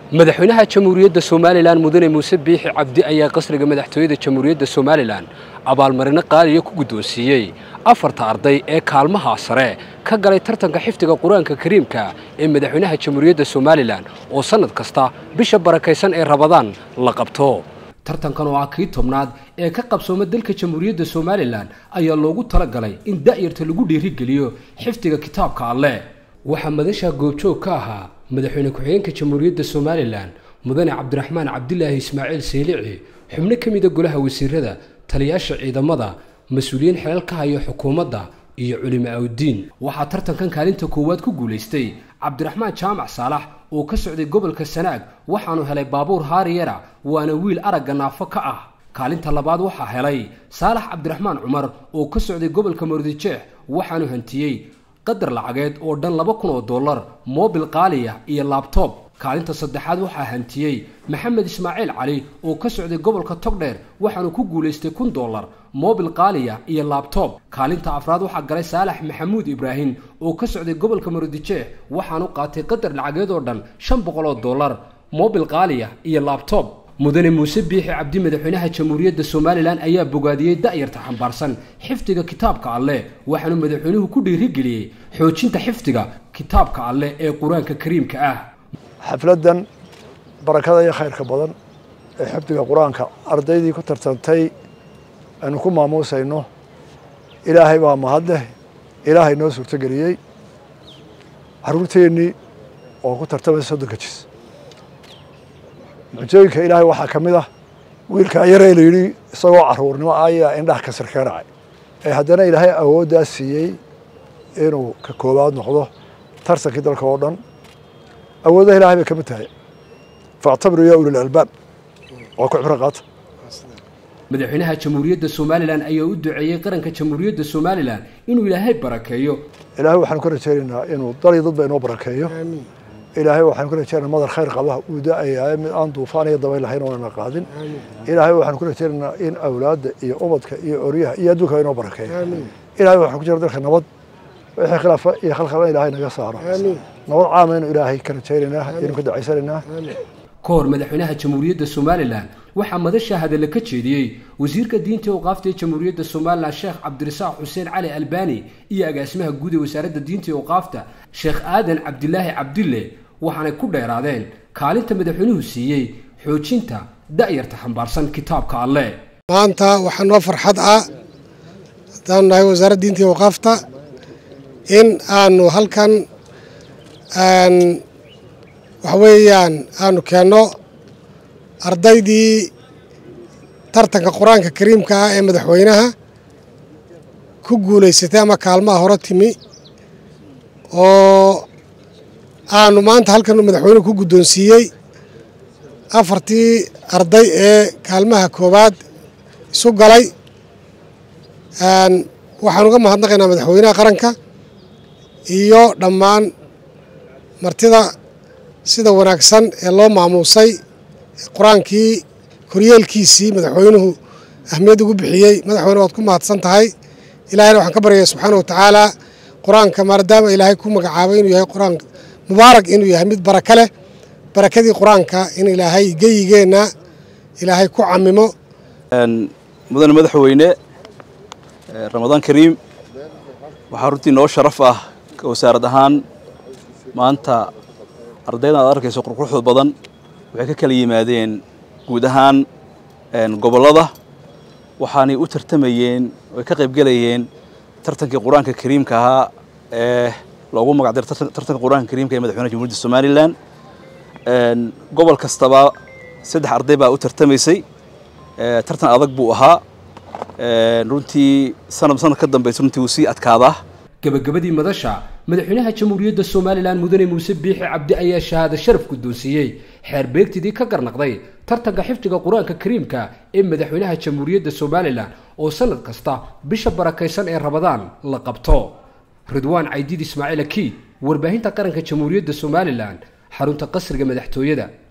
madaxweynaha jamhuuriyadda somalilan mudane muuse biixi cabdi ayaa qasriga madaxtooyada jamhuuriyadda somalilan abaalmarino qaaliya ku guddoonsiiyey afarta arday ee kaalmaha sare ka galay tartanka xifdiga qur-aanka kariimka ee madaxweynaha jamhuuriyadda somalilan oo sannad kasta bisha barakaysan ee rabadaan la qabto tartankan oo ah kii tobnaad ee ka qabsooma dalka jamhuuriyadda somalilan ayaa loogu talagalay in da'yarta lagu dhiirigeliyo xifdiga kitaabka alleh waxaa madasha goobjoog ka ahaa madaxweyne ku-xigeenka jamhuuriyadda somalilan mudane cabdiraxmaan cabdilaahi ismaaciil saylici xubno ka mida golaha wasiirada taliyaasha ciidamada mas-uuliyiin xelal ka haya xukuumadda iyo culimo awdiin waxaa tartankan kaalinta koowaad ku guulaystay cabdiraxmaan jaamac saalax oo ka socday gobolka sanaag waxaanu helay baabuur haariyara waana wiil aragga naafo ka ah kaalinta labaad waxaa helay saalax cabdiraxmaan cumar oo ka socday gobolka mardijeex waxaanu hantiyey qadar lacageed oo dhan laba kun oo dollar moobil qaaliya iyo laabtoob kaalinta saddexaad waxaa hantiyey maxamed ismaaciil cali oo ka socday gobolka togdheer waxaanu ku guulaystay kun dollar moobil qaaliya iyo laabtoob kaalinta afraad waxaa galay saalax maxamuud ibraahim oo ka socday gobolka marodijeex waxaanu qaatay qadar lacageed oo dhan shan boqol oo dollar moobil qaaliya iyo laabtoob mudane muuse biixi cabdi madaxweynaha jamhuuriyadda somalilan ayaa bogaadiyey da'yarta xambaarsan xifdiga kitaabka alleh waxaanu madaxweynuhu ku dhiirigeliyey xoojinta xifdiga kitaabka alleh ee qur-aanka kariimka ah xafladdan barakada iyo khayrka badan ee xifdiga qur-aanka ardaydii ku tartantay aynu ku maamuusayno ilaahay baa mahadleh ilaahay noo suurtogeliyey caruurteennii oo ku tartamaysa soddonka jis mucjooyinka ilaahay waxaa ka mid ah wiilkaa yaree la yidhi isagoo caruurnimo ayaa indhaha kasir kaga dhacay ee haddana ilaahay awooddaa siiyey inuu ka koowaad noqdo tartankii dalka oo dhan awooddaha ilahay bay ka mid tahay faactabiruu yaa ulil albaab waa ku cibro qaata madaxweynaha jamhuuriyadda somalilan ayaa u duceeyey qaranka jamhuuriyadda somalilan inuu ilaahay barakeeyo ilaahay waxaanu ka rajaynaynaa inuu dal iyo dadba inoo barakeeyo ilaahay waxaanu ka rajaynaa madar khayr qaba uu da-ayahay mid aan duufaan iyo dabayl lahayn oonana qaadin ilaahay waxaanu ku rajaynaynaa in awlaadda iyo ubadka iyo oryaha iyo adduunka inoo barakeeyo ilahay waxaanu ku jira dalka nabad wixii khilaafa iyo khalkhalna ilaahay naga saaro nabad caama inu ilaahay ka rajaynaynaa inu ka dacaysanaynaa ka hor madaxweynaha jamhuuriyadda somalilan waxaa madasha hadalla ka jeediyey wasiirka diinta awqaafta ee jamhuuriyadda somalilan sheekh cabdirasaaq xuseen cali albani iyo agaasimaha guud ee wasaaradda diinta awqaafta sheekh aadan cabdilaahi cabdille waxaanay ku dheeraadeen kaalinta madaxweynuhu siiyey xoojinta da'yarta xambaarsan kitaabka alleh maanta waxaa noo farxad ah haddaanu nahay wasaaradda diinta iyo awqaafta in aanu halkan waxa weeyaan aanu keenno ardaydii tartanka qur-aanka kariimka ah ee madaxweynaha ku guulaysatay ama kaalmaha hore timi oo aanu maanta halkan madaxweynuhu ku guddoonsiiyey afartii arday ee kaalmaha koowaad isu galay waxaan uga mahadnaqaynaa madaxweynaha qaranka iyo dhammaan martida sida wanaagsan ee loo maamuusay qur-aankii koryeelkiisii madaxweynuhu ahmiyad ugu bixiyey madaxweyne waad ku mahadsan tahay ilahayna waxaan ka baryaya subxaana wa tacaala qur-aanka maadaama ilaahay ku magacaabay inuu yahay qur-aan mubaarak inuu yahay mid baraka leh barakadii qur-aanka in ilaahay geyigeenna ilaahay ku camimo mudane madaxweyne ramadaan kariim waxaa runtii noo sharaf ah wasaarad ahaan maanta ardaydan aad arkayso qurquruxda badan waxay ka kala yimaadeen guud ahaan gobollada waxaanay u tartamayeen oay ka qaybgelayeen tartankii qur-aanka kariimka ahaa ee loogu magacdiro tartanka qur-aanka kariimka ee madaxweynaha jamhuuriyadda somalilan gobol kastaba saddex arday baa u tartamaysay tartan adag buu ahaa runtii sanad sanad ka dambaysa runtii wuu sii adkaadaa gabagabadii madasha madaxweynaha jamhuuriyadda somalilan mudane muuse biixi cabdi ayaa shahaado sharaf guddoonsiiyey xeer beegtidii ka garnaqday tartanka xifdiga qur-aanka kariimka ee madaxweynaha jamhuuriyadda somalilan oo sanad kasta bisha barakaysan ee rabadaan la qabto ridwaan caydiid ismaaciil aki warbaahinta qaranka jamhuuriyadda somalilan xarunta qasriga madaxtooyada